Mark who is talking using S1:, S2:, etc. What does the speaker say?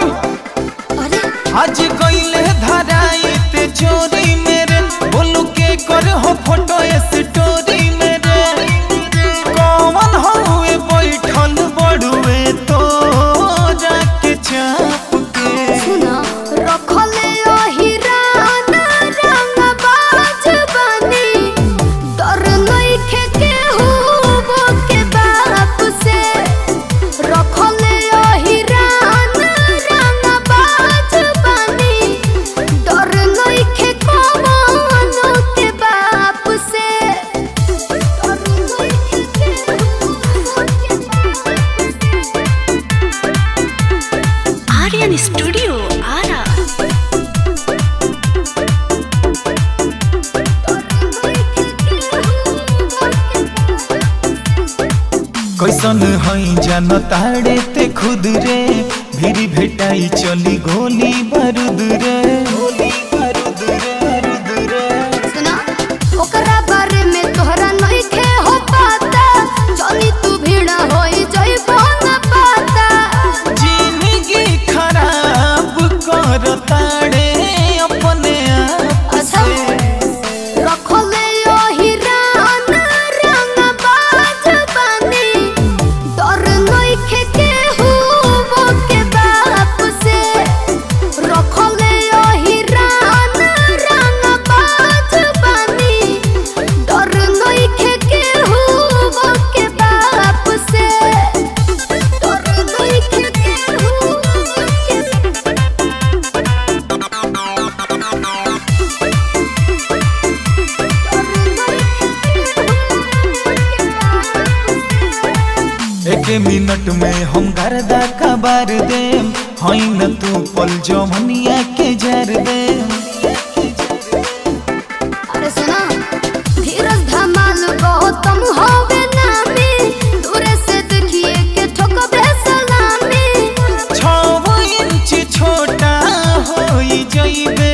S1: अरे
S2: आज गईले धराई ते चोरी मेरे बोलू के कर हो फोटो स्टोरी मेरे कौन हुए बैठल बड़ुए तो जाके चाप के
S1: सुना रखले ओहिरान रंगबाज बनी डर नइखे केहू के बाप से रखले ओहिरान रंगबाज बनी डर नइखे कवनो के बाप से डर नइखे केहू के बाप से
S3: आर्यन स्टूडियो आरा
S2: कैसन हई जान ताड़े ते खुद रे भीरी भेटाई चली गोली बारूद रे गोली बारूद रे बारूद रे
S1: सुना ओकरा बारे में तोहरा नइखे हो पता जनी तू भीड़ा होई जइबो न पता
S2: जिंदगी खराब कर ताड़े अपने आप
S1: अच्छा
S2: से
S1: रखले ओहिरान रंगबाज बनी डर नइखे केहू के बाप से रखले ओहिरान रंगबाज बनी डर नइखे केहू के बाप से डर नइखे केहू के
S2: एक मिनट में हम गर्दा कबार देम हई न तू पल जमनिया के जर देम
S1: अरे सुना धीरज धमाल गौतम होवे नामी दूरे से देखिए के ठोकबे सलामी
S2: छव इंच छोटा होई जइबे